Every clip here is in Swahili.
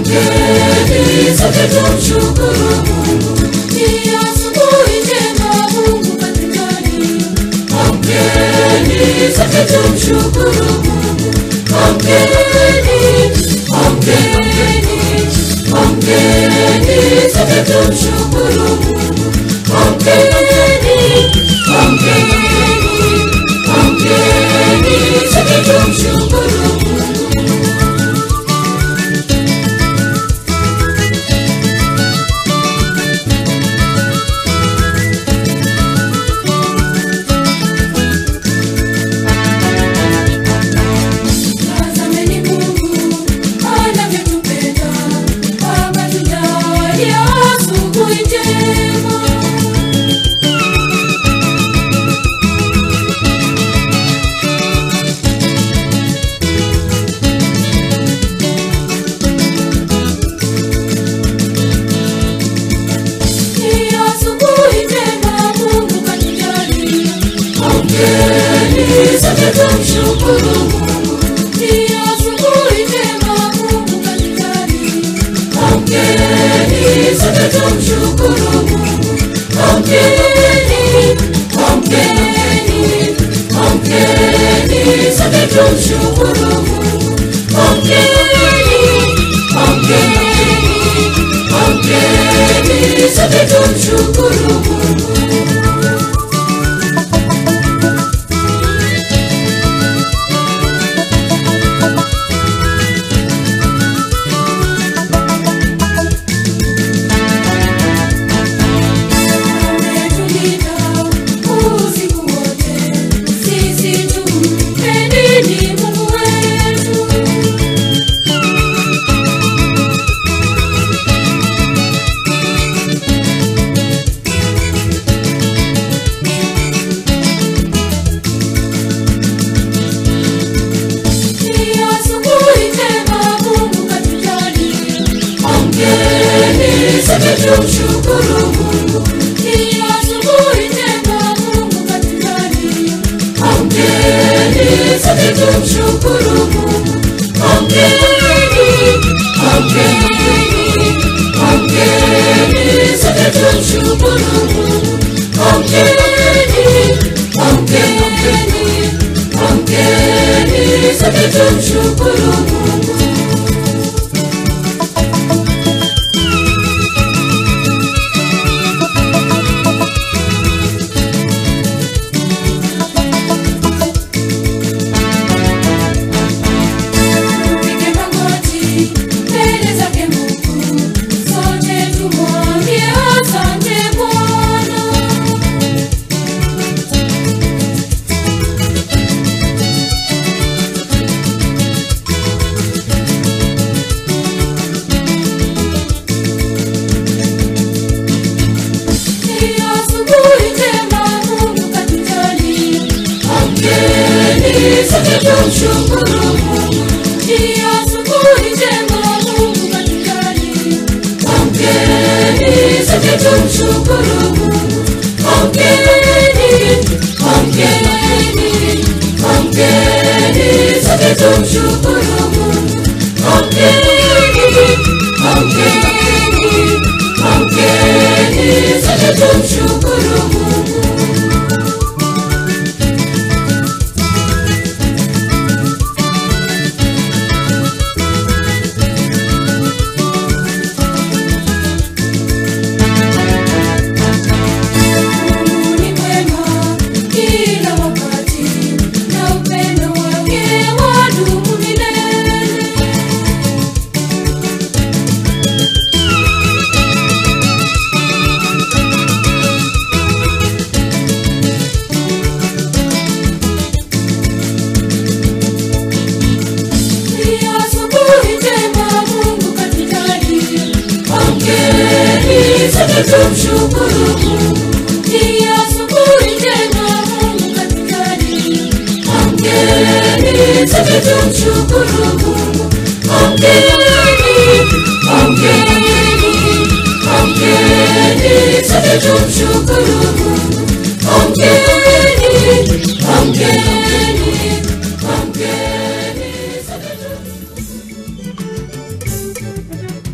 Hongeri sote tumshukuru Mungu. Ni asubuhi njema Mungu katujalia. Hongeri sote tumshukuru Mungu. Hongeri, hongeri, hongeri sote tumshukuru Mungu. Hongeri, hongeri, hongeri sote tumshukuru Mungu. Tazameni Mungu anavyotupenda, akatujalia asubuhi njema. Ni asubuhi njema Mungu katujalia. Hongeri sote tumshukuru Mungu. Ni asubuhi njema Mungu katujalia. Hongeri sote tumshukuru Mungu. Hongeri, hongeri, hongeri sote tumshukuru Mungu. Hongeri, hongeri, hongeri sote tumshukuru Mungu. Ametulinda usiku wote, sisi tumpendeni Mungu wetu. Ni asubuhi njema Mungu katujalia. Hongeri sote tumshukuru Mungu. Ni asubuhi njema Mungu katujalia. Hongeri sote tumshukuru Mungu. Hongeri, hongeri, hongeri sote tumshukuru Mungu. Hongeri, hongeri, hongeri sote tumshukuru Mungu. Tupige magoti mbele zake Mungu, sote tumwambie asante Bwana. Ni asubuhi njema Mungu katujalia. Hongeri sote tumshukuru Mungu. Ni asubuhi njema Mungu katujalia. Hongeri sote tumshukuru Mungu. Hongeri, hongeri, hongeri sote tumshukuru Mungu. Hongeri, hongeri, hongeri sote tumshukuru Mungu. Mungu ni mwema kila wakati, na upendo wake wadumu milele. Ni asubuhi njema Mungu katujalia. Hongeri sote tumshukuru Mungu. Ni asubuhi njema Mungu katujalia. Hongeri sote tumshukuru Mungu. Hongeri, hongeri, hongeri sote tumshukuru Mungu. Hongeri, hongeri, hongeri sote tumshukuru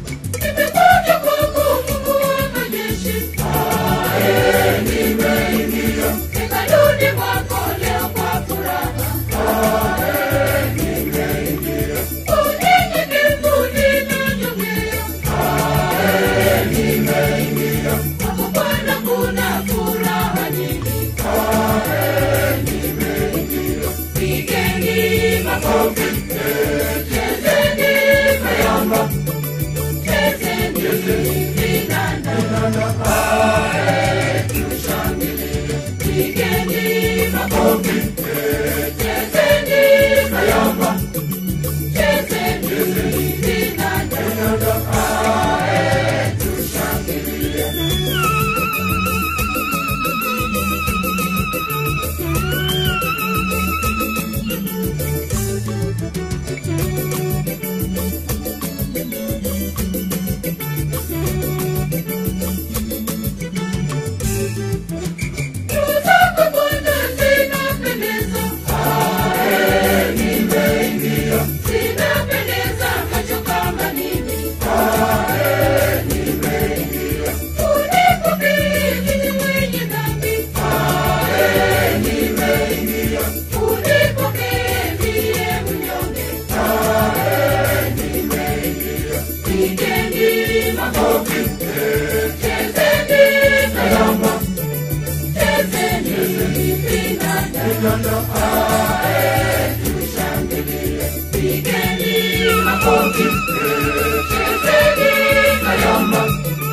makofi chezeni kayamba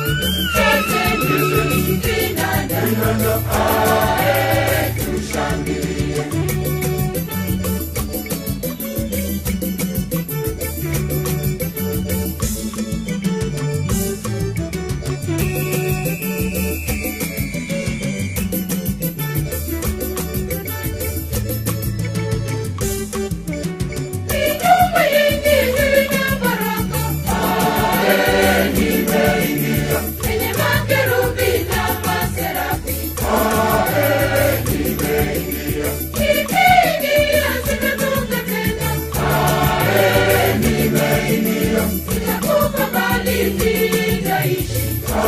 chezeni vinanda vinanda ae tushangilie Nyumba yenye ina baraka yenye makerubi na maserafi Nikiingia sitatoka tena Sitakufa bali nitaishi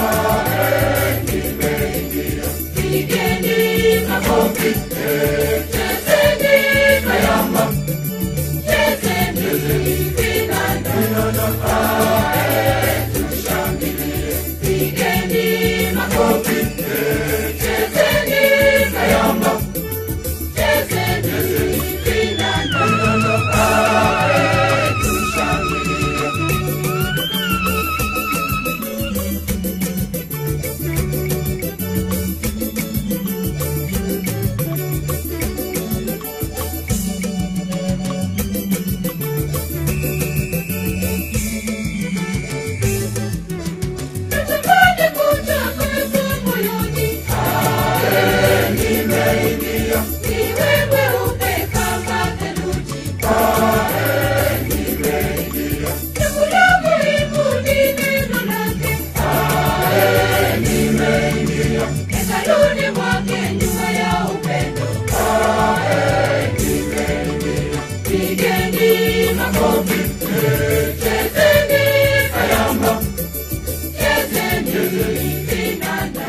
Pigeni makofi Chezeni kayamba Chezeni vinanda Pigeni makofi Chezeni kayamba Chezeni vinanda Natamani kutakasa moyoni Niwe mweupe kama theluji Jambo la muhimu ni neno lake Hekaluni mwake nyumba ya upendo Pigeni makofi Chezeni kayamba Chezeni vinanda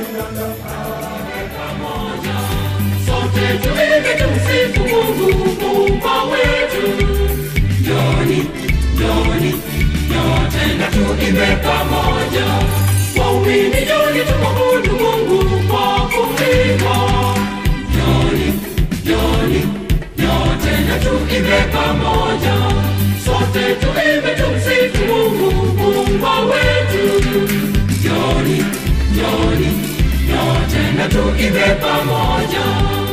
Sote tuimbe tumsifu Mungu muumba wetu. Njoni, njoni, nyote na tuimbe pamoja. Waumini njoni tumwabudu Mungu kwa kuimba. Njoni, njoni, nyote na tuimbe pamoja. Sote tuimbe tumsifu Mungu muumba wetu. Njoni, njoni, nyote na tuimbe pamoja.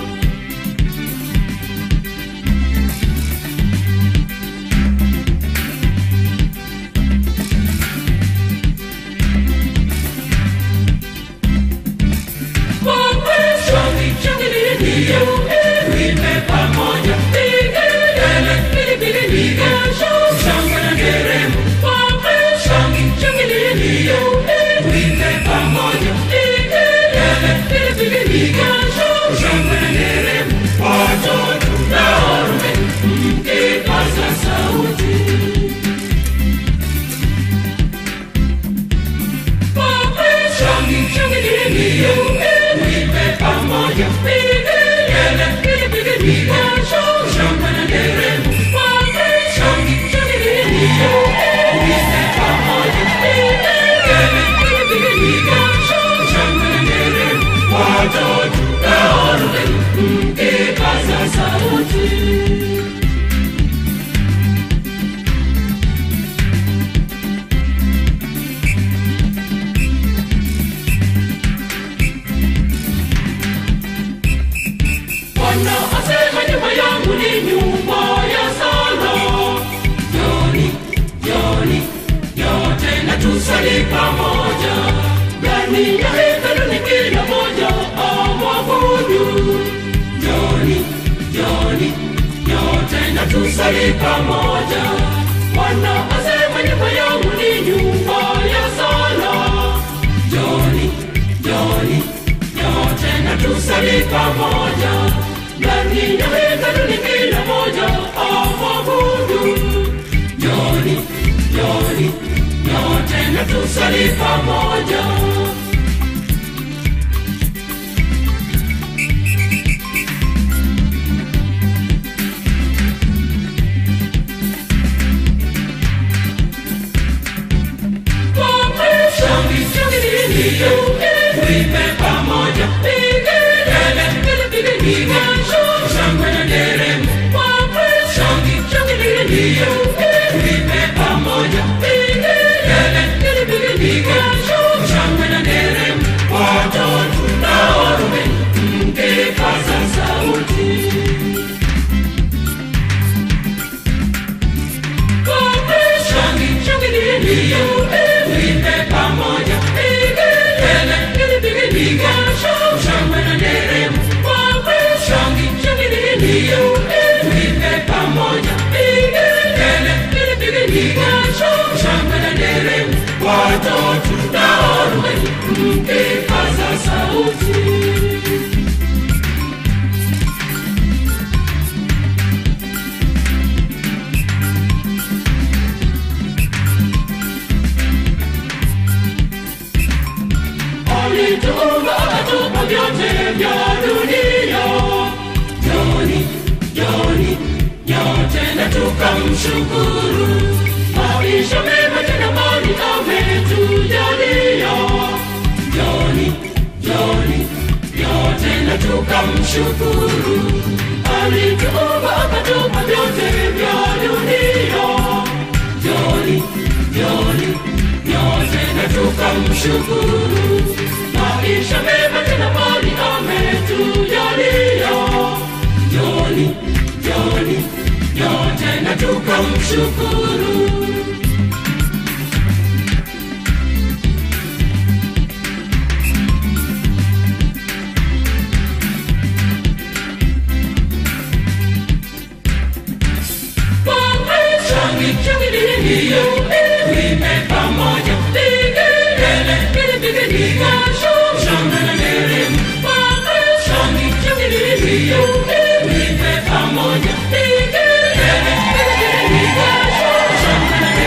Bwana asema nyumba yangu ni nyumba ya sala. Njoni, njoni, nyote na tusali pamoja. Ndani ya hekalu ni kila moja amwabudu. Njoni, njoni, nyote na tusali pamoja. Bwana asema nyumba yangu ni nyumba ya sala. Njoni, njoni, nyote na tusali pamoja. Ndani ya hekalu ni kila moja amwabudu. Njoni, njoni, nyote na tusali pamoja. Tuimbe pamoja, pigele, pigele, pigele, shangwe na nderemo. Shangwe, shangi, shangililie, tuimbe pamoja. watatu na arobaini mkipaza sauti alituumba akatupa vyote vya dunia joni joni nyote na tukamshukuru maisha mema tena mali ametujalia joni joni nyote na tukamshukuru alituumba akatupa vyote vya dunia joni joni nyote na tukamshukuru maisha mema tena mali ametujalia joni joni nyote na tukamshukuru Shangilieni tuimbe pamoja, pigele, pigele, pigele, kasho, shangwe na nderemo. Shangilieni tuimbe pamoja, pigele, pigele, kasho, shangwe na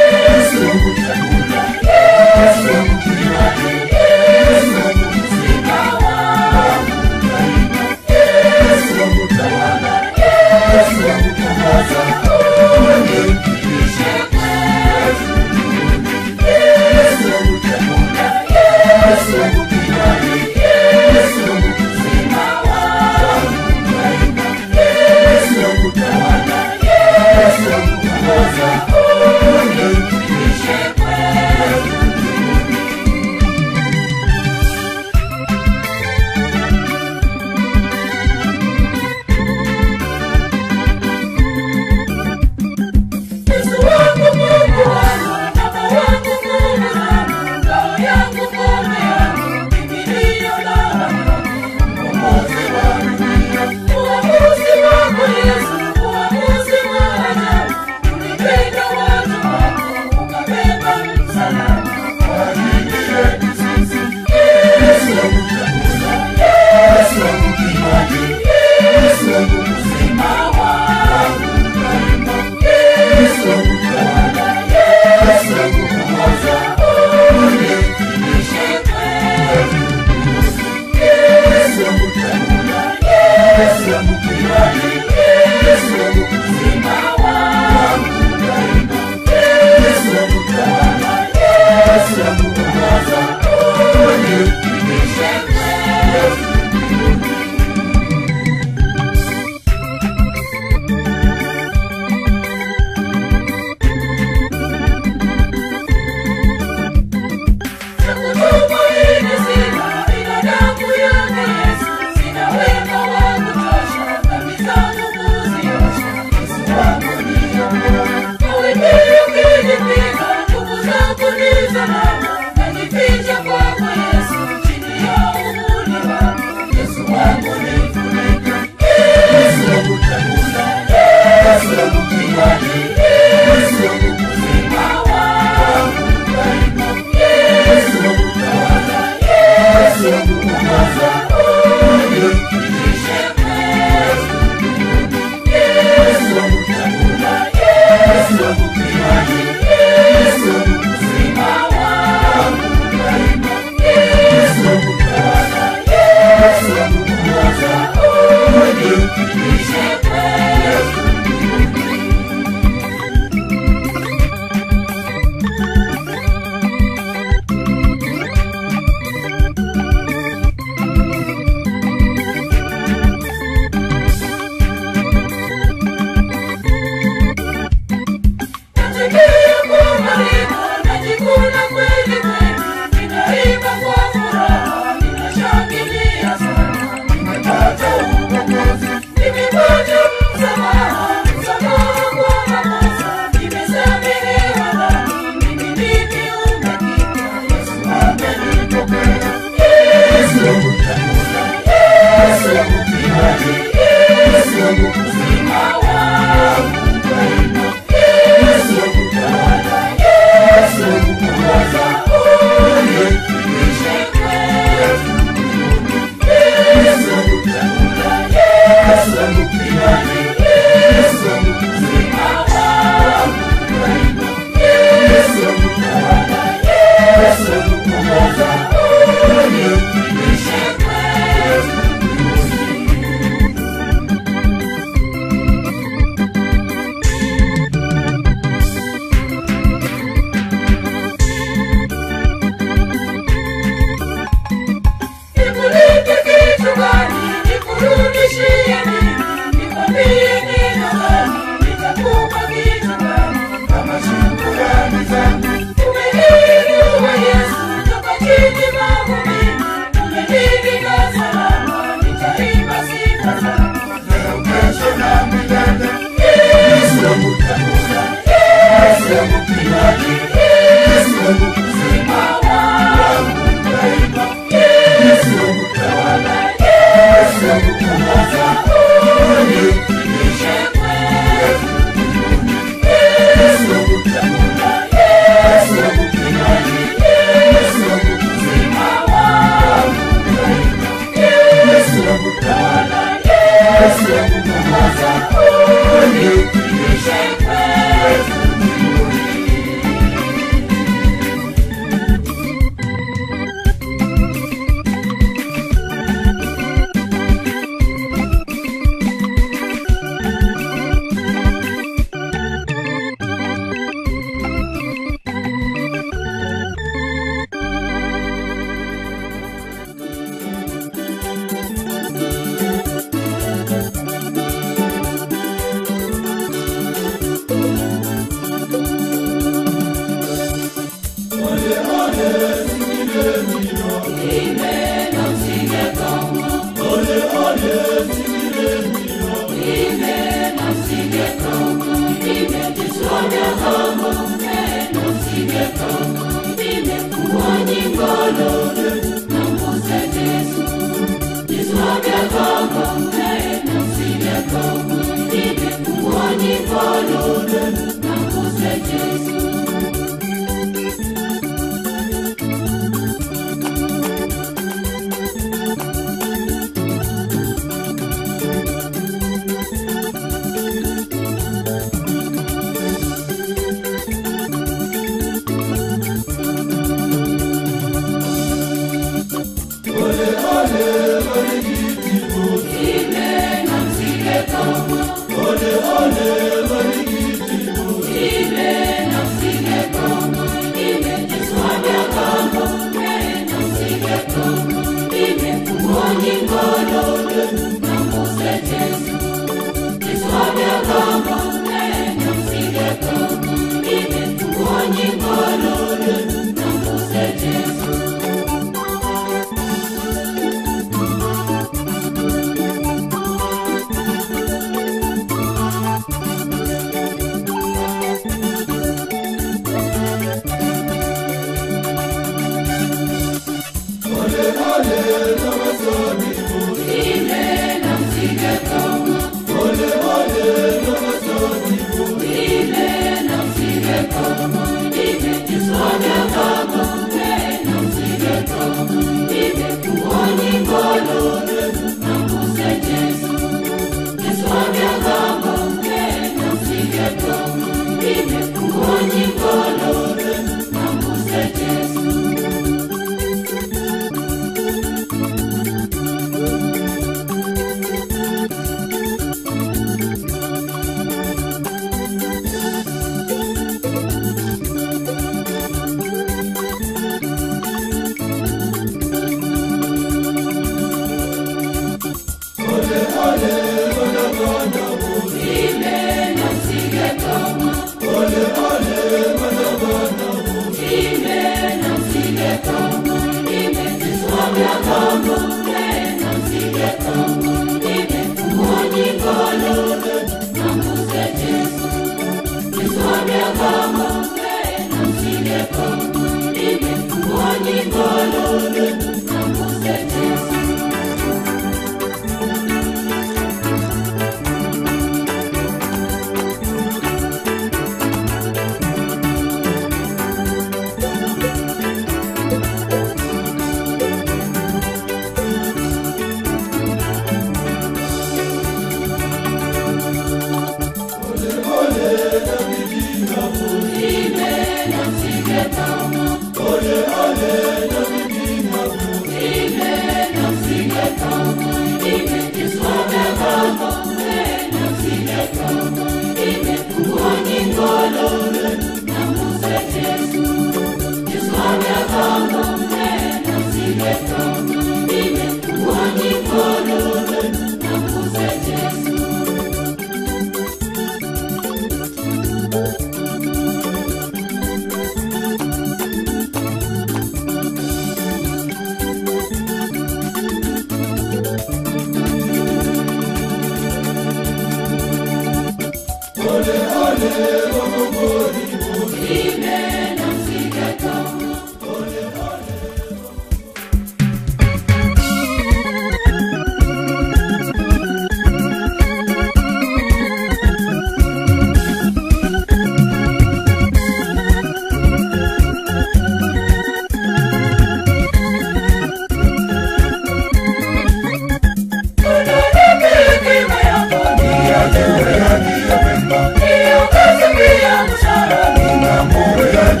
Niongoze pia msalani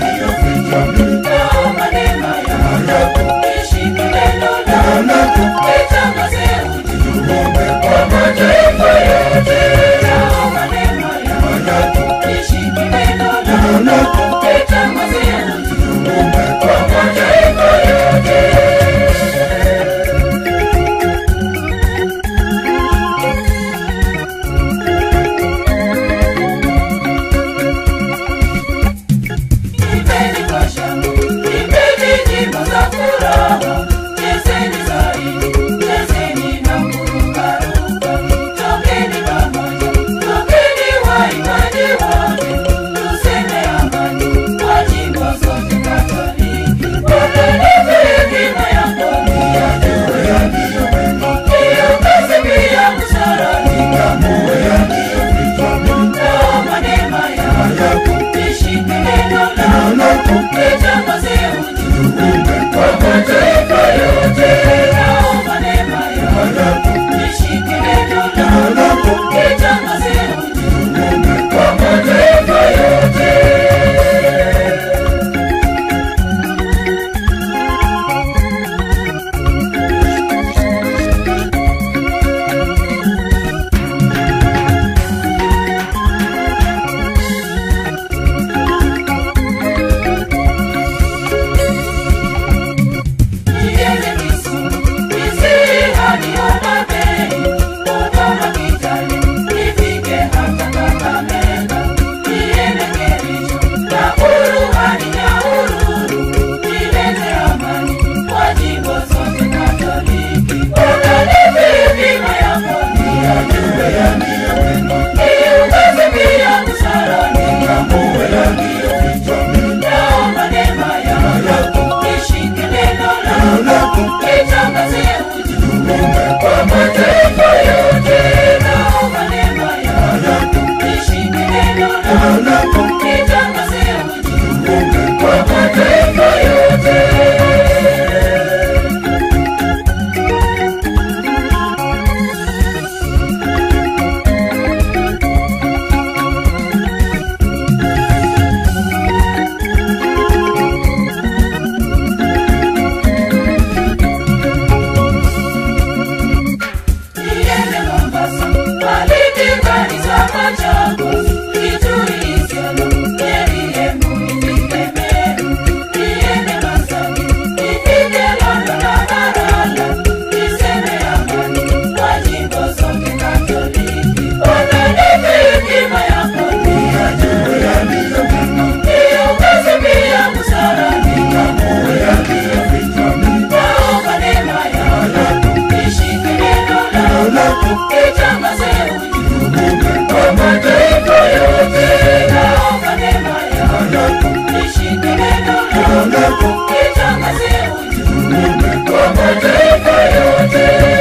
yote, naomba neema yako. Nishike neno lako, nitangaze ujumbe kwa mataifa yote.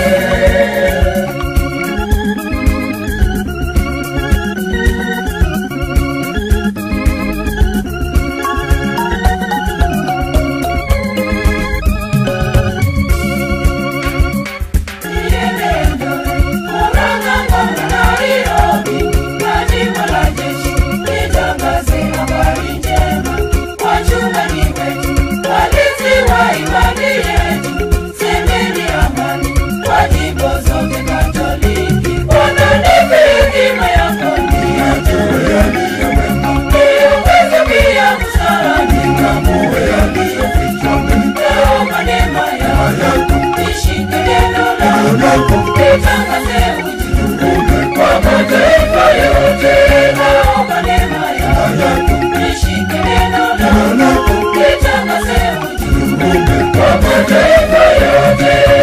Nitangaze ujumbe kwa mataifa yote, naomba neema yako. Nishike neno lako, nitangaze ujumbe kwa mataifa yote.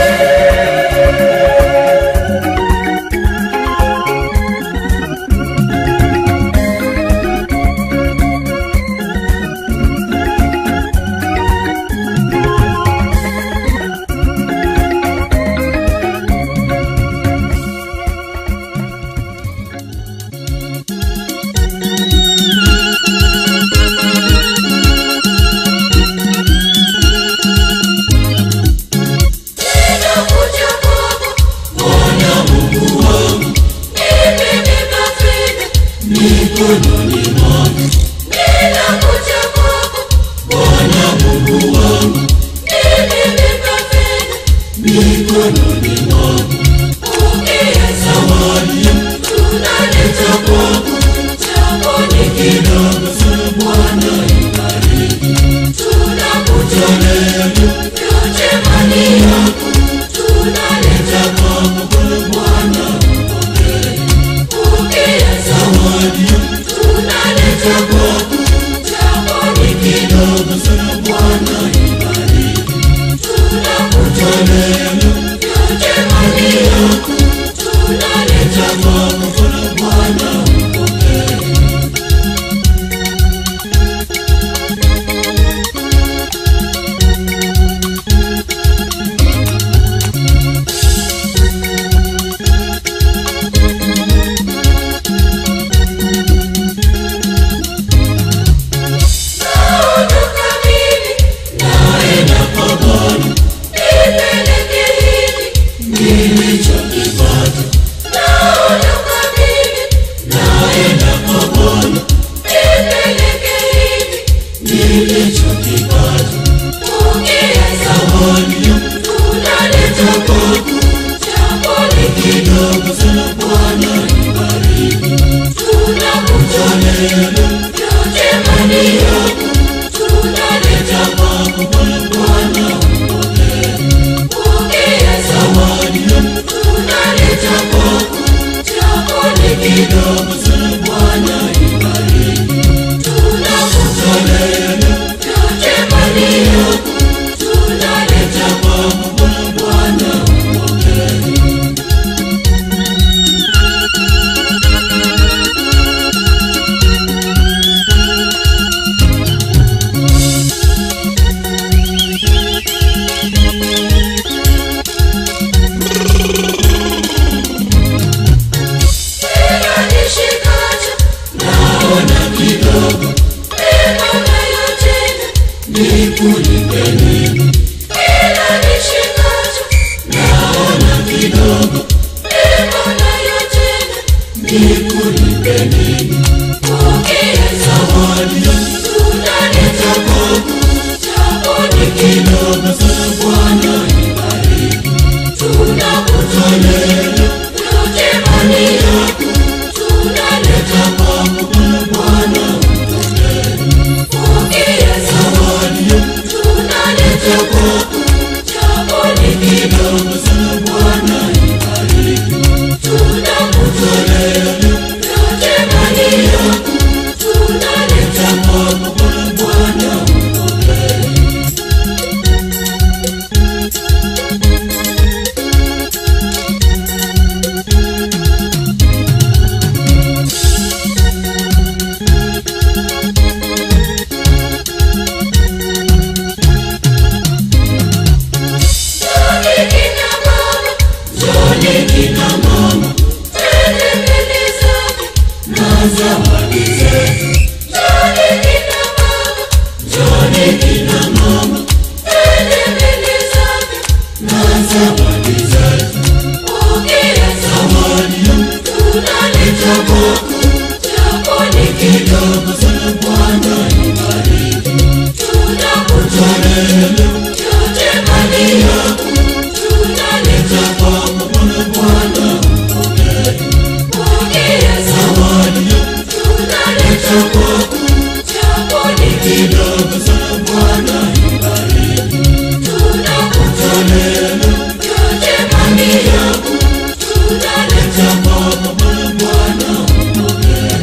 Ninakuja kwako, Bwana Mungu wangu, mimi nimefika mikononi mwako. Ninakuja kwako, Bwana Mungu wangu, mimi nimefika mikononi mwako. Pokea zawadi tunaleta kwako, japo ni kidogo sana, Bwana ibariki. Tunakutolea yote mali yako, tunaleta kwako Bwana upokee. Pokea zawadi tunaleta kwako, japo ni kidogo sana, Bwana ibariki. Tunakutolea yote mali yako, tunaleta kwako Bwana upokee. Naondoka mimi, naenda kwa Bwana, nipeleke hivi nilichokipata. Naondoka mimi, naenda kwa Bwana, nipeleke hivi nilichokipata. Pokea zawadi tunaleta kwako, japo ni kidogo sana, Bwana ibariki. Tunakutolea yote mali yako, tunaleta kwako Bwana upokee. Pokea zawadi tunaleta kwako, japo ni kidogo sana, Bwana ibariki. Tunakutolea yote mali yako, tunaleta kwako Bwana upokee. Kila nishikacho naona kidogo, mema nayotenda ni kulipe nini? Kila nishikacho naona kidogo, mema nayotenda ni kulipe nini? Pokea zawadi tunaleta kwako, japo ni kidogo sana, Bwana ibariki. Tunakutolea yote mali yako, tunaleta kwako Bwana upokee. Pokea zawadi tunaleta zawadi zetu. Njoni kina baba, njoni kina mama, twende mbele zake na zawadi zetu. Pokea zawadi, tunaleta kwako, chako ni kidogo sana, Bwana ibariki. Tunakutolea yote mali yako, tunaleta kwako, Bwana Bwana upokee. Pokea zawadi, tunaleta kwako, chako ni kidogo sana, Bwana ibariki. Tunakutolea yote mali yako, tunaleta kwako, Bwana Bwana upokee.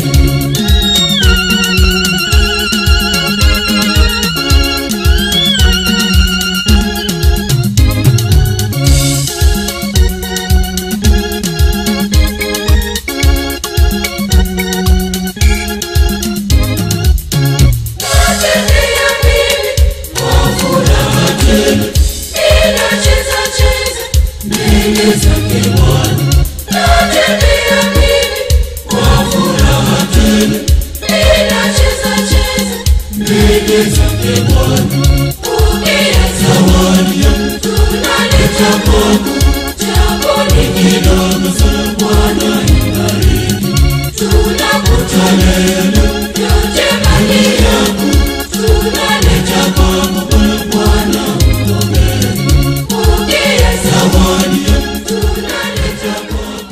Natembea mimi kwa furaha tele, ninacheza cheza mbele zake Bwana. Natembea mimi kwa furaha tele, ninacheza cheza mbele zake Bwana. Pokea zawadi yangu, tunaleta kwako, chako ni kidogo sana, Bwana ibariki. Tunakutolea yote mali yako, tunaleta kwako, Bwana Bwana upokee. Pokea zawadi yangu, tunaleta kwako.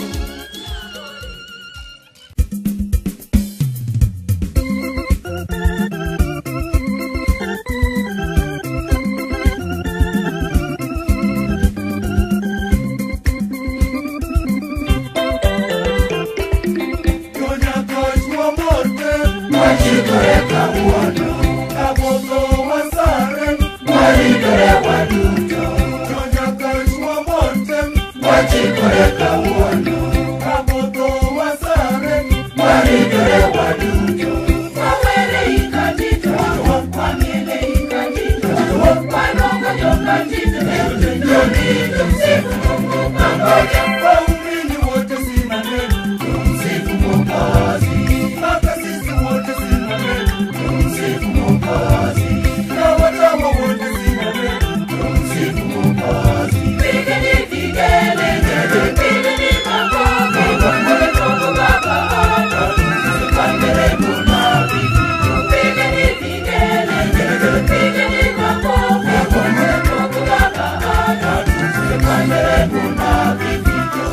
Waumini wote simameni, tumsifu Mwokozi. Hata sisi wote simameni, tumsifu Mwokozi. Na watawa wote simameni, tumsifu Mwokozi. Pigeni vigelegele, pigeni makofi, pole Mungu Baba Tusikanderemo na vifijo. Pigeni vigelegele, pigeni makofi, pole Mungu Baba Tusikanderemo na vifijo.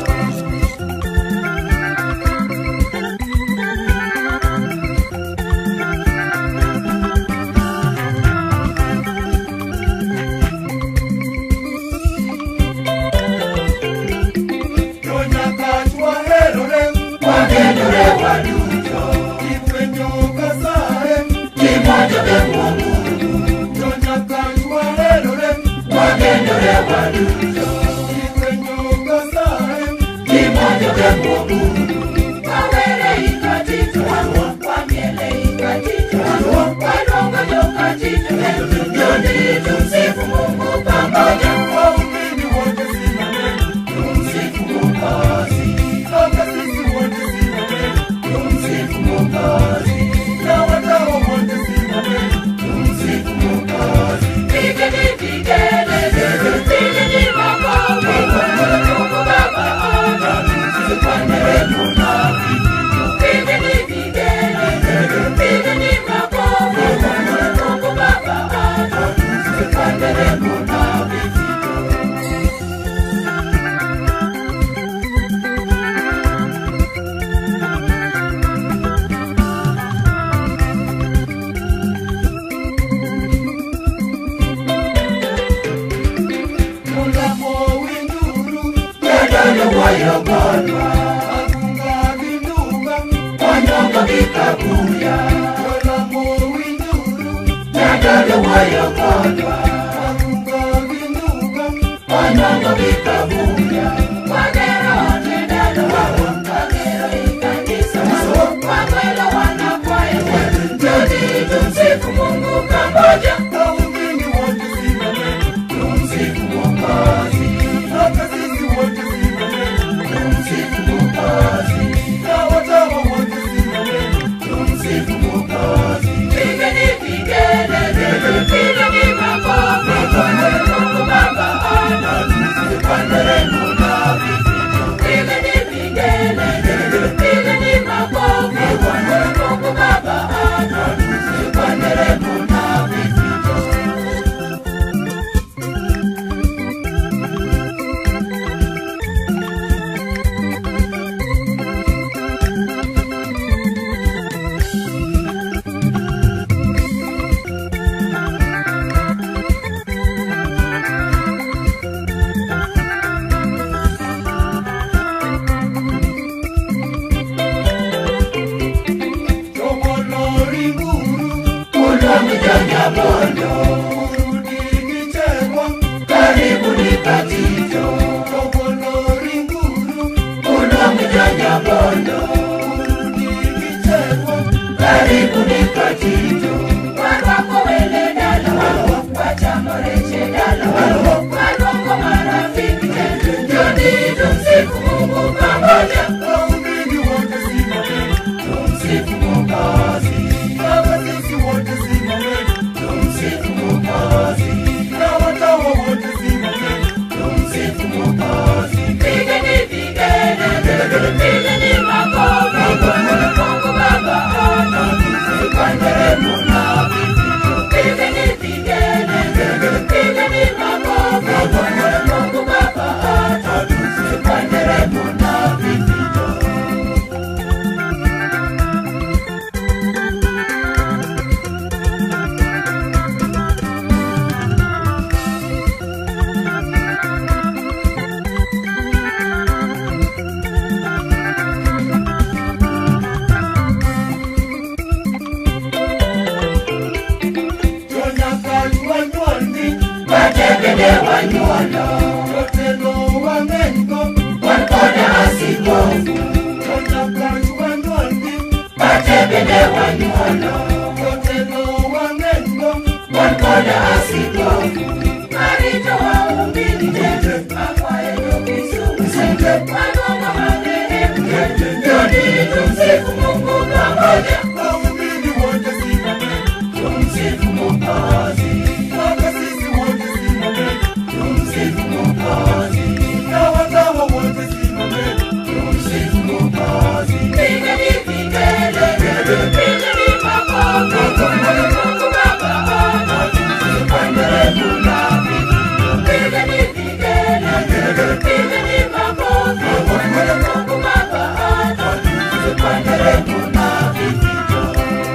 Tonyakachwa herore, wagendore waduto. Ifwenyo kasaye, kimoja bemwa Mungu. Tonyakachwa herore, wagendore waduto. Ifwenyo kasaye, kimoja bemwa Mungu. Wawere ikatito, wamiele ikatito, wadongo jokatito, njoni tumsifu Mungu pamoja. Waumini wote simameni, tumsifu Mwokozi. Hata sisi wote simameni, tumsifu Mwokozi. Na watawa wote simameni, tumsifu Mwokozi. Pigeni vigelegele, pigeni makofi, pole Mungu Baba Tusikanderemo na vifijo. Pigeni vigelegele, pigeni makofi, pole Mungu Baba Tusikanderemo na vifijo. Mulamo winduru, yadalo wayogonwa. Agunga vinduga, wanyonga vikabuya. Mulamo winduru, yadalo wayogonwa. Agunga vinduga, wanyonga vikabuya. Wagero tendalo, wagero ikanisa, wagwelo wanakwaya, njoni tumsifu Mungu pamoja. Waumini wote simameni, tumsifu Mwokozi. Hata sisi wote simameni, tumsifu Mwokozi. Na watawa wote simameni, Kulwa mjanja bondo Kurudi kichekwa Karibu ni katito Kogolo ringuru Kulwa mjanja bondo Kurudi kichekwa Karibu ni katito Warwako wele dala, wachamoreche dala, warwako marafiki tete, njoni tumsifu Mungu pamoja. Waumini wote simameni Tumsifu Mwokozi Baba sisi wote simameni Tumsifu Mwokozi Na watawa wote simameni Tumsifu Mwokozi Pigeni vigelegele, pigeni makofi, Mungu Baba anatusifu. Kwa nderemo na vifijo Pigeni vigelegele, pigeni makofi, Mungu Baba anatusifu. Kwa nderemo na vifijo Jonyakal wanyuolni Watembele wanyuola, Jotelo wang'enygo wan koda askofu. Jonyakal wanyuolni Watembele wanyuola, Jotelo wang'enygo wan koda askofu. Arito waumini tete, akwaye jokisumu. Wanongo marehemu tete, njoni tumsifu Mungu pamoja. Waumini wote simameni Tumsifu Mwokozi, Baba sisi wote simameni tumsifu Mwokozi, Na watawa wote simameni tumsifu Mwokozi. Pigeni vigelegele, pigeni makofi, Mungu Baba anatusifu. Kwa nderemo na vifijo Pigeni vigelegele, pigeni makofi, Mungu Baba anatusifu. Kwa nderemo na vifijo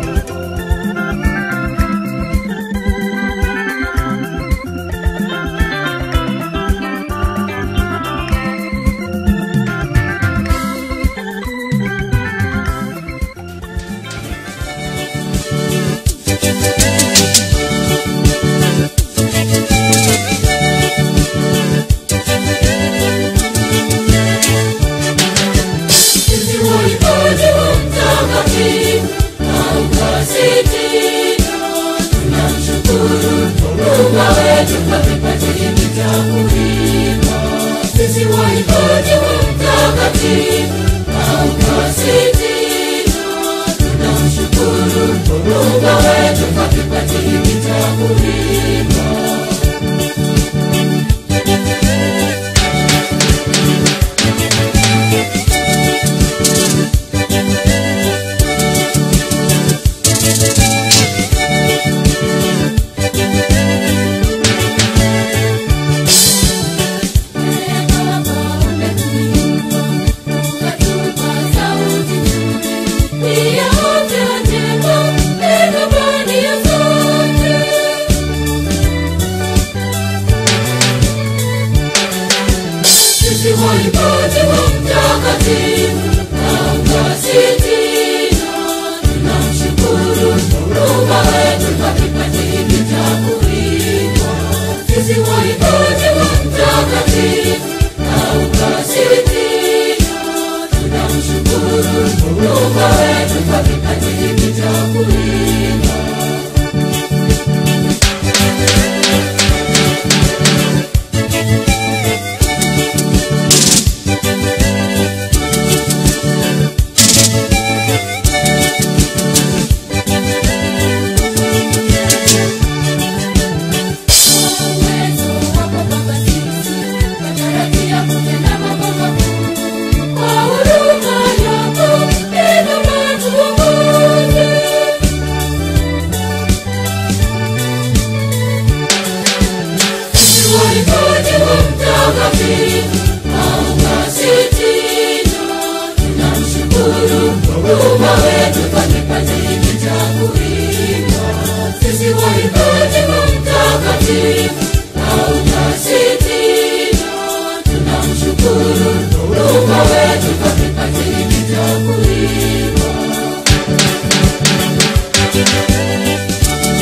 Sisi waimbaji wa mtakatifu na ukasitino, tunamshukuru Muumba wetu kwa kipaji hiki cha kuimba. Sisi waimbaji wa mtakatifu na ukasitino, tunamshukuru Muumba wetu kwa kipaji hiki cha kuimba. Waimbaji wa mtakatifu na ukasitino, tunamshukuru Muumba wetu kwa kipaji hiki cha kuimba. Sisi waimbaji wa mtakatifu na ukasitino, tunamshukuru Muumba wetu kwa kipaji hiki cha kuimba. Uwezo wako Baba sisi, watarajia kutenda mambo makuu. Kwa huruma yako, tazama tuongoze. Sisi waimbaji wa mtakatifu na ukasitino, tunamshukuru Muumba wetu kwa kipaji hiki cha kuimba. Sisi waimbaji wa mtakatifu na ukasitino, tunamshukuru Muumba wetu kwa kipaji hiki cha kuimba.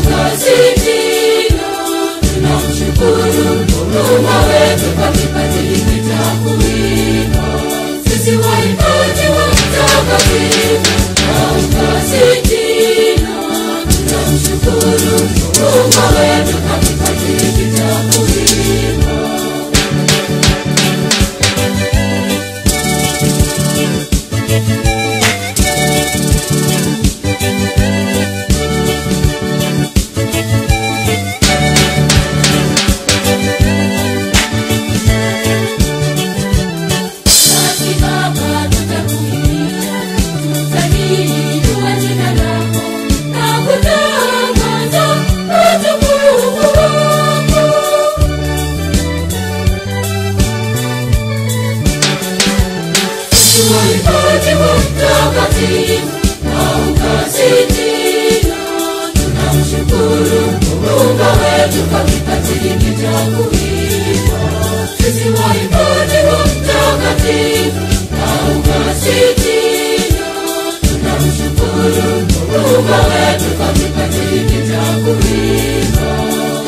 ukasitina tunamshukuru Mungu wetu kwa kipaji hiki cha kuimba sisi waimbaji wa mtakatifu na ukasitina tunamshukuru Mungu wetu kwa kipaji hiki cha kuimba Nasi Baba tutakuimbia, tutahili jua jina lako na kutangaza utukufu wako. Tuwaimbaji wa mtakatifu na ukasitina, tunamshukuru Mungu wetu kwa kipaji hiki cha kuimba. Sisi waimbaji wa mtakatifu na ukasitina, tunamshukuru Mungu wetu kwa kipaji hiki cha kuimba.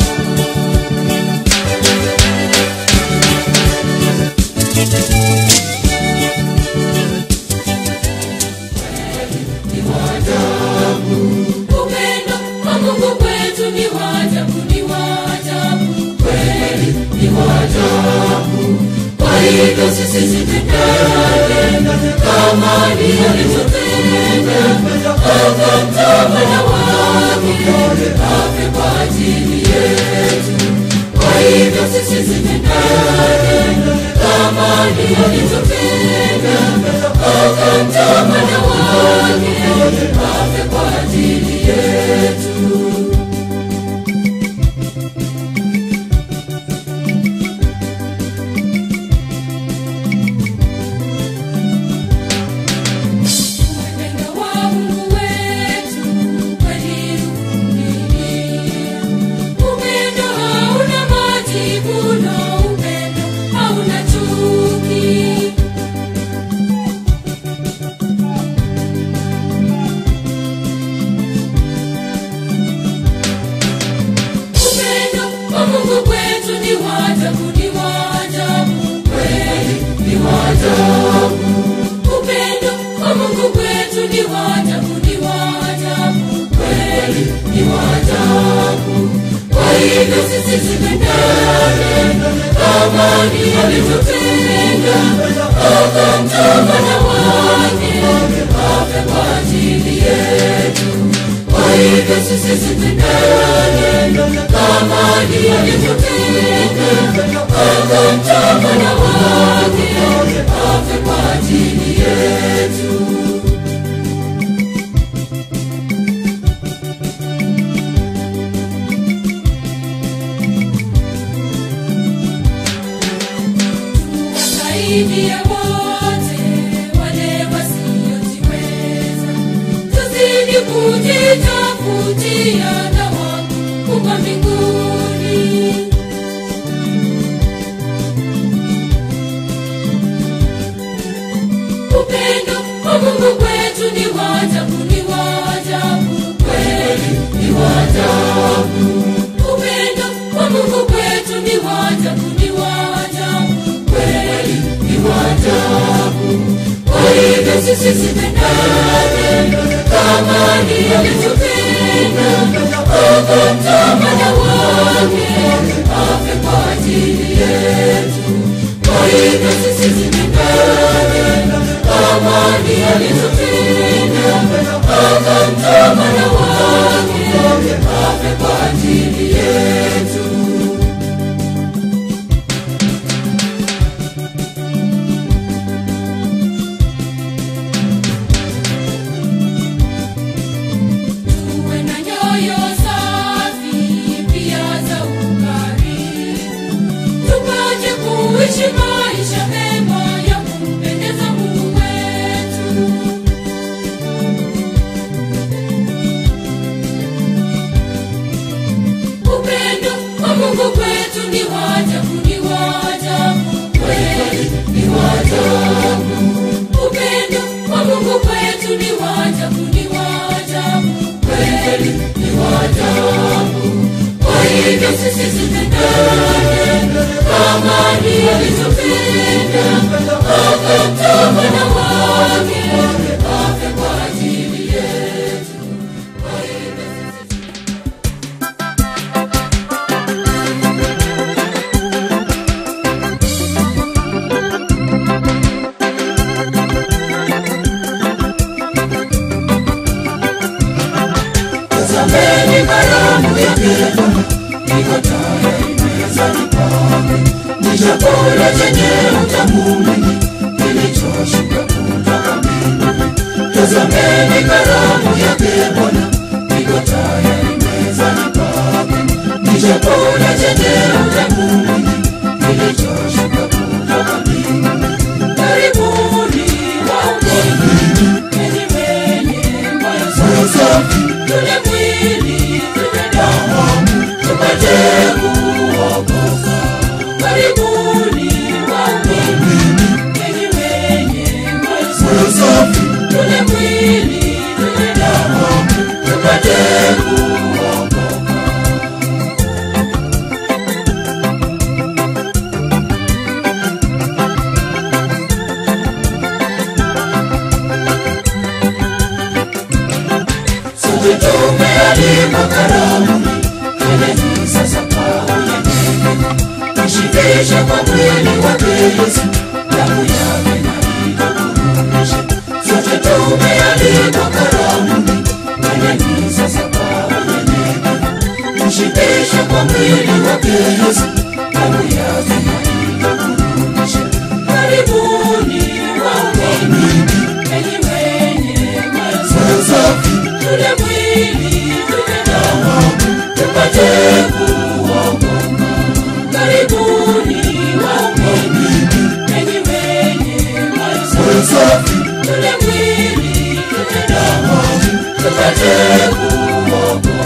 Upendo wa Mungu kwetu ni wa ajabu, ni wa ajabu, kweli ni wa ajabu. Kwa hivyo sisi tupendane kama alivyotupenda, akamtoa mwana wake afe kwa ajili yetu. Kwa hivyo sisi tupendane kama alivyotupenda, akamtoa mwana wake afe kwa ajili yetu. Upendo wa Mungu wetu kweli uvumilia. Upendo hauna majivuno, upendo hauna chuki. Upendo wa Mungu kwetu ni wa ajabu, ni wa ajabu, kweli ni wa ajabu. Upendo wa Mungu kwetu ni wa ajabu, ni wa ajabu, kweli ni wa ajabu. Kwa hivyo sisi tupendane kama alivyotupenda, akamtoa mwana wake afe kwa ajili yetu. Kwa hivyo sisi tupendane kama alivyotupenda, akamtoa mwana wake afe kwa ajili yetu. Tuwasaidie wote wale wasiojiweza, tuzidi kujitafutia thawabu huko mbinguni. Upendo wa Mungu kwetu ni wa ajabu, ni wa ajabu, kweli ni wa ajabu. Upendo wa Mungu kwetu ni wa ajabu, ni wa ajabu, kweli ni wa ajabu. Kwa hivyo sisi tupendane kama alivyotupenda, akamtoa mwana wake afe kwa ajili yetu. Kwa hivyo sisi tupendane kama alivyotupenda, akamtoa mwana wake afe kwa ajili yetu. Tuwe na nyoyo safi pia za ukarimu, tupate kuishi maisha mema ya kumpendeza Mungu wetu. tazameni karamu yake Bwana iko tayari mezani pake, ni chakula chenye utamu mwingi kilichoshuka kutoka mbinguni. Karibuni waumini, enyi wenye moyo safi, tule mwili, tule damu, tupate kuokoka. Karibuni waumini, enyi wenye moyo safi, tule mwili, tule damu, tupate kuokoka. Sote tumealikwa karamuni, twendeni sasa kwa unyenyekevu, tushibishe kwa mwili wake Yesu, damu yake na ituburudishe. Sote tumealikwa karamuni, twendeni sasa kwa unyenyekevu, tushibishe kwa mwili wake Yesu, damu yake na ituburudishe. Karibuni waumini, enyi wenye moyo safi, tule mwili, tule damu, tupate kuokoka. Karibuni waumini, enyi wenye moyo safi, tule mwili, tule damu, tupate kuokoka.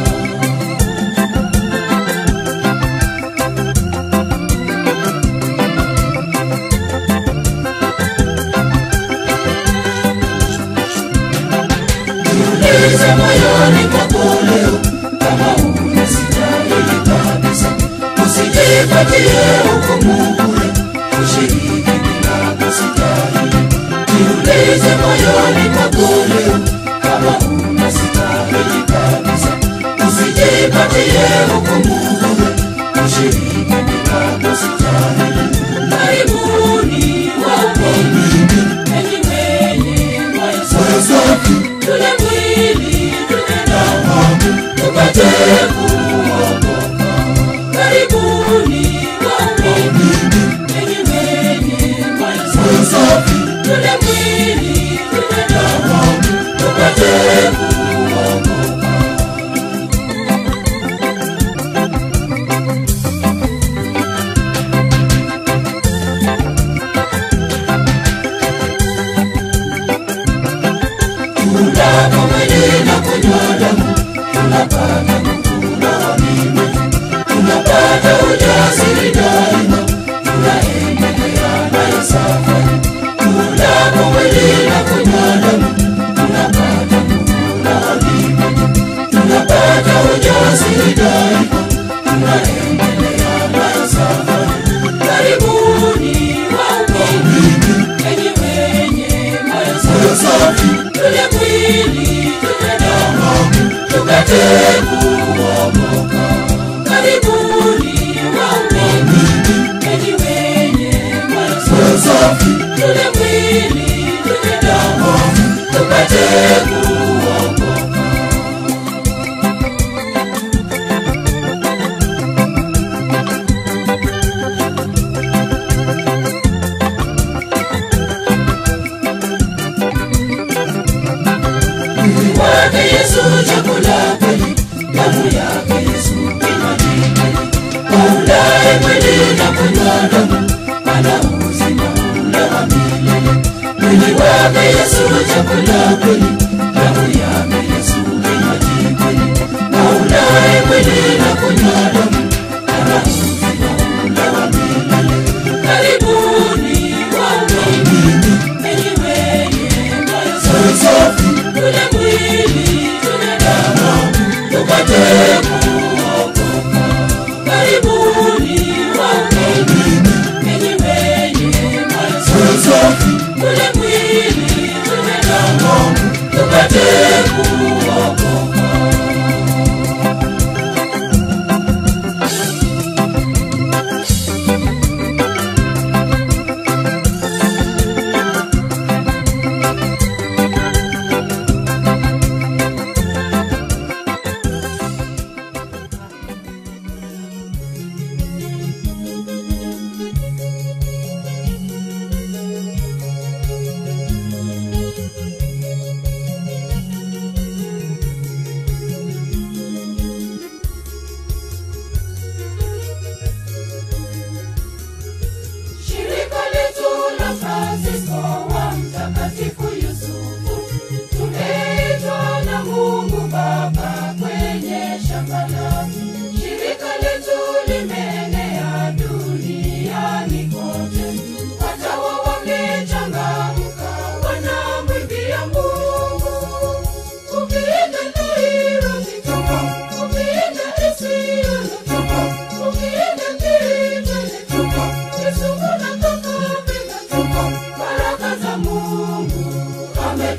Jiulize moyoni mwako leo kama unastahili kabisa, usijipatie hukumu bure, ushiriki bila kustahili. Jiulize moyoni mwako leo kama unastahili kabisa, usijipatie hukumu bure, ushiriki bila kustahili. Karibuni waumini, enyi wenye moyo safi, tule mwili, tule damu, tupate kuokoka. Karibuni waumini, enyi wenye moyo safi, tule mwili, tule damu, tupate kuokoka. Tunapo mwili na kunywa damu, tunapata nguvu rohoni mwetu, tunapata ujasiri daima, tunaendelea nayo safari. Tunapo mwili na kunywa damu, tunapata nguvu rohoni mwetu, tunapata ujasiri daima, tunaendelea nayo safari. Karibuni waumini, enyi wenye moyo safi, tule mwili, tule damu, tupate kuokoka. Karibuni waumini, enyi wenye moyo safi, tule mwili, tule damu, tupate kuokoka. Mwili wake Yesu chakula kweli, damu yake Yesu kinywaji kweli. Aulaye mwili na kunywa damu, ana uzima ule wa milele. Mwili wake Yesu chakula kweli, damu yake Yesu kinywaji kweli. Aulaye mwili na kunywa damu, ana uzima ule wa milele. Karibuni waumini, enyi wenye moyo safi, tule mwili, tule damu, tupate kuokoka. Karibuni waumini, enyi wenye moyo safi, tule mwili, tule damu,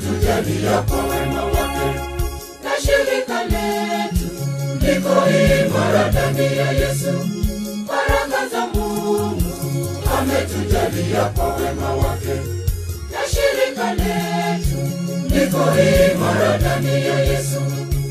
ametujalia kwa wema wake na shirika letu liko imara ndani ya Yesu. Baraka za Mungu ametujalia kwa wema wake na shirika letu liko imara ndani ya Yesu.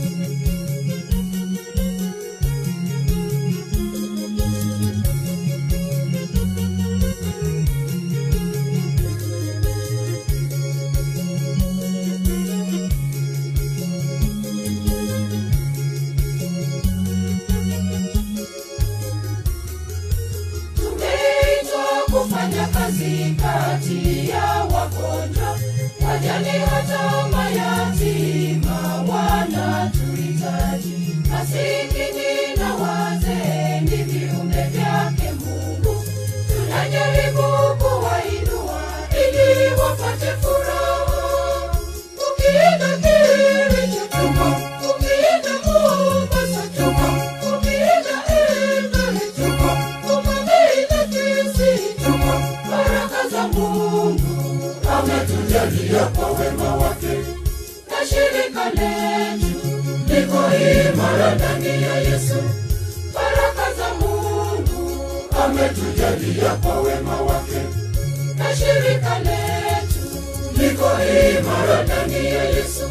tumeitwa kufanya kazi kati ya wagonjwa, wajane hata mayatima wanatuhitaji. Masikini na wazee ni viumbe vyake Mungu, tunajaribu kuwainua ili wapate furaha. Ukienda Kericho chuma, ukienda Mombasa chuma, ukienda Eldoret chuma, ukienda Kisii chuma, baraka za Mungu ametujalia kwa wema wake, na shirika letu liko imara ndani ya Yesu. Baraka za Mungu ametujalia kwa wema wake, na shirika letu liko imara ndani ya Yesu.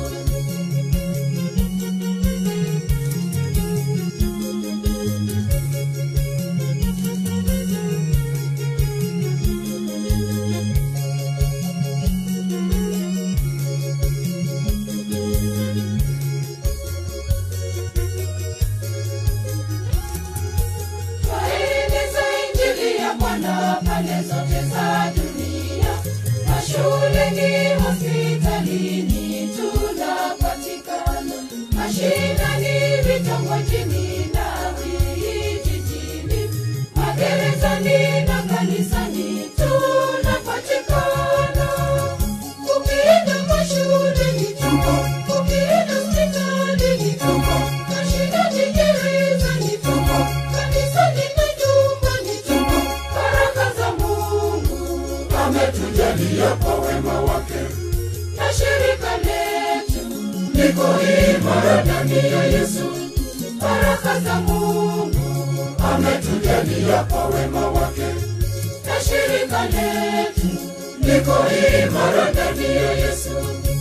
Twaeneza Injili ya Bwana pande zote za dunia, mashuleni, hospitalini tunapatikana, mashinani, vitongojini na vijijini, magerezani na kanisani tunapatikana. Ukienda mashuleni tupo, ukienda hospitalini tupo, mashinani, gerezani tupo, kanisani na nyumbani tupo. Baraka za Mungu ametujalia kwa wema wake, na shirika letu liko imara ndani ya Yesu. Baraka za Mungu ametujalia kwa wema wake, na shirika letu liko imara ndani ya Yesu.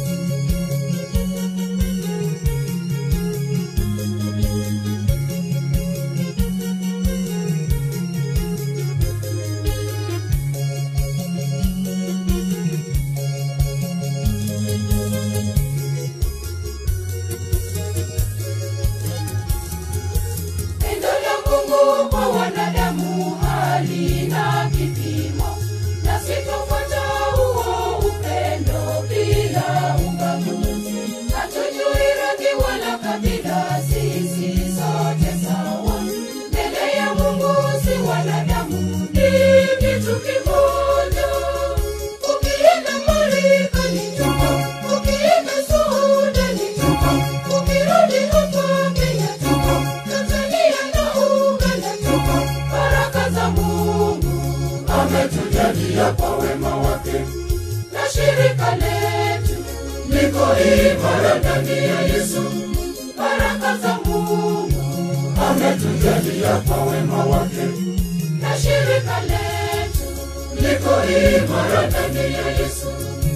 Pendo la Mungu kwa wanadamu halina kipimo, na sitofuata huo upendo bila ubaguzi. Hatujui rangi wala kabila, sisi sote sawa mbele ya Mungu, si wanadamu, ni kitu kimoja. Ukienda Marekani tupo, ukienda Sudani tupo, ukirudi hapa Kenya tupo, Tanzania na Uganda tupo. Baraka za Mungu ametujalia kwa wema wake, na shirika letu liko imara ndani ya Yesu. Baraka za Mungu ametujalia kwa wema wake, na shirika letu liko imara ndani ya Yesu.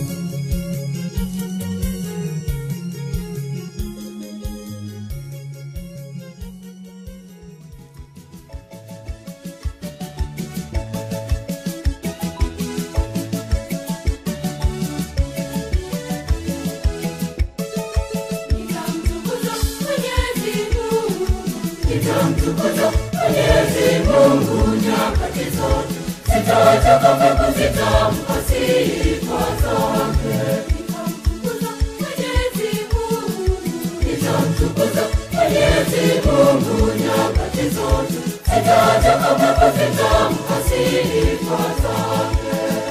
Nitamtukuza Mwenyezi Mungu, nitamtukuza Mwenyezi Mungu nyakati zote, sitachoka kwa kuzitamka sifa zake. Nitamtukuza Mwenyezi Mungu, nitamtukuza Mwenyezi Mungu nyakati zote, sitachoka kwa kuzitamka sifa zake.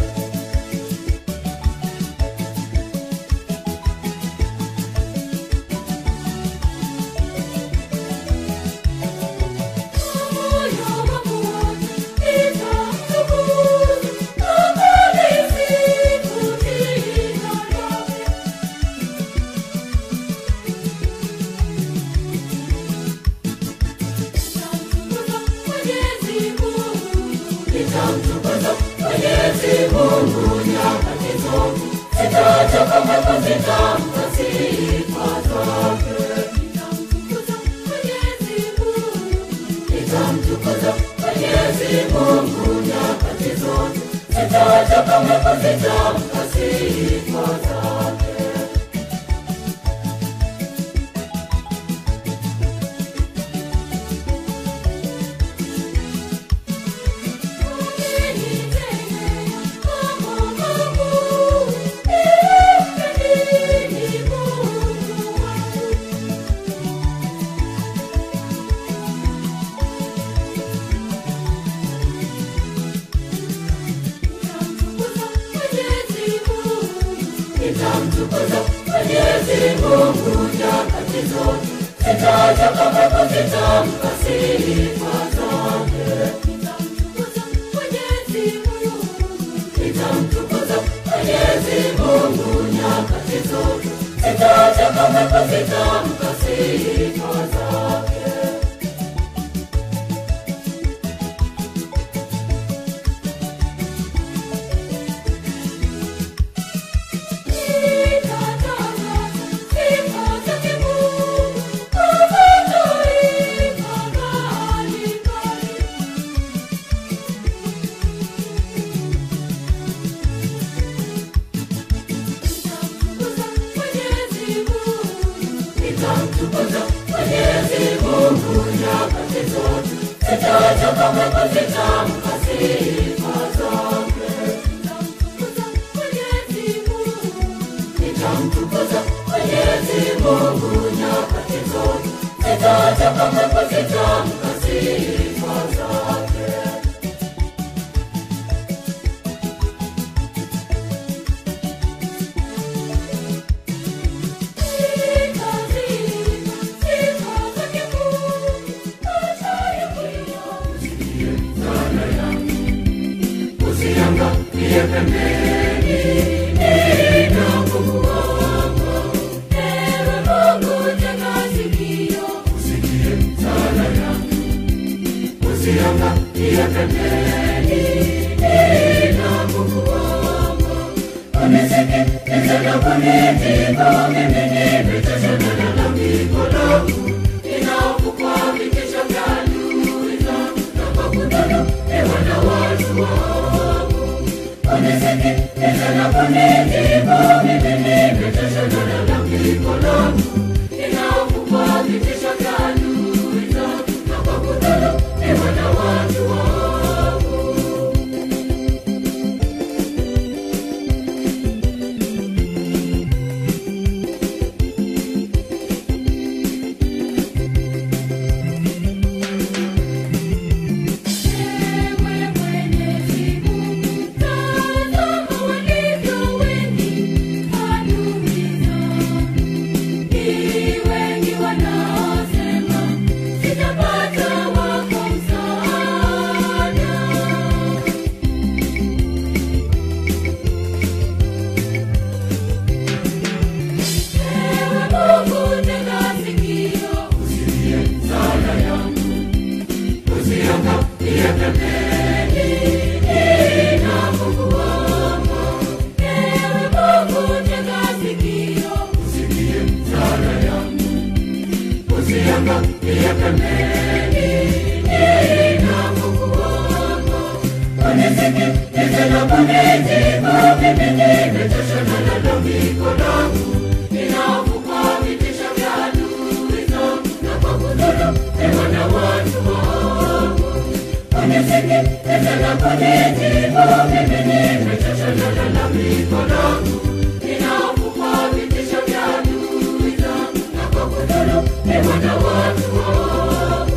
Moyo wangu wote nitamtukuza, kama nisifu jina lake. kama kuzitamka sifa zake. Nitamtukuza Mwenyezi Mungu. Nitamtukuza Mwenyezi Mungu nyakati zote, sitaacha kama kuzitamka sifa zake. Umenitendea mambo makuu. Wewe ni Mungu wangu. Nitamtukuza Mwenyezi Mungu. Nitamtukuza Mwenyezi Mungu nyakati zote, sitaacha kama kuzitamka sifa zake. Nitamtukuza Mwenyezi Mungu. Nitamtukuza Mwenyezi Mungu nyakati zote, sitaacha kama kuzitamka sifa zake. Nitatangaza sifa zake Mungu kwa mataifa mbalimbali. Nitamtukuza Mwenyezi Mungu. Nitamtukuza Mwenyezi Mungu nyakati zote, sitaacha kama kuzitamka sifa zake. Nitamtukuza Mwenyezi Mungu. Nitamtukuza Mwenyezi Mungu nyakati zote, sitaacha kama kuzitamka sifa zake. Nitazima sifa zake Mungu. Acha Usiangalie pembeni, ninakuomba Ewe Mungu tega sikio. usikie sala yangu. Usiangalie pembeni, ninakuomba unisikilize na kunijibu. Mimi nimechoshwa na lalamiko langu, ninaogopa vitisho vya adui zangu na kwa kudhulumiwa na watu wangu. Unisikilize na kunijibu. Mimi nimechoshwa na lalamiko langu, ninaogopa vitisho vya adui zangu na kwa kudhulumiwa na watu wangu. Ewe Mwenyezi Mungu, tazama walivyo wengi adui zangu. Ni wengi wanaosema, sitapata wako msaada. Ewe Mungu, tega sikio. Sala yangu usiangalie pembeni, ninakuomba Ewe Mungu, tega sikio. usikie sala yangu. Usiangalie pembeni, ninakuomba unisikilize na kunijibu. Mimi nimechoshwa na lalamiko langu, ninaogopa vitisho vya adui zangu na kwa kudhulumiwa na watu wangu. Unisikilize na kunijibu. Mimi nimechoshwa na lalamiko langu, ninaogopa vitisho vya adui zangu na kwa kudhulumiwa na watu wangu.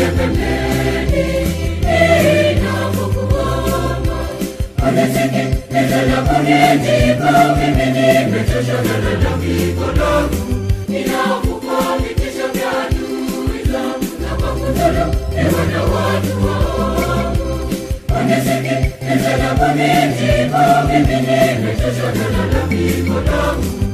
pembeni ninapokuomba unisikilize na kunijibu mimi nimechoshwa na lalamiko langu ninaogopa vitisho vya adui zangu na kwa kudhulumiwa na watu waovu unisikilize na kunijibu mimi nimechoshwa na lalamiko langu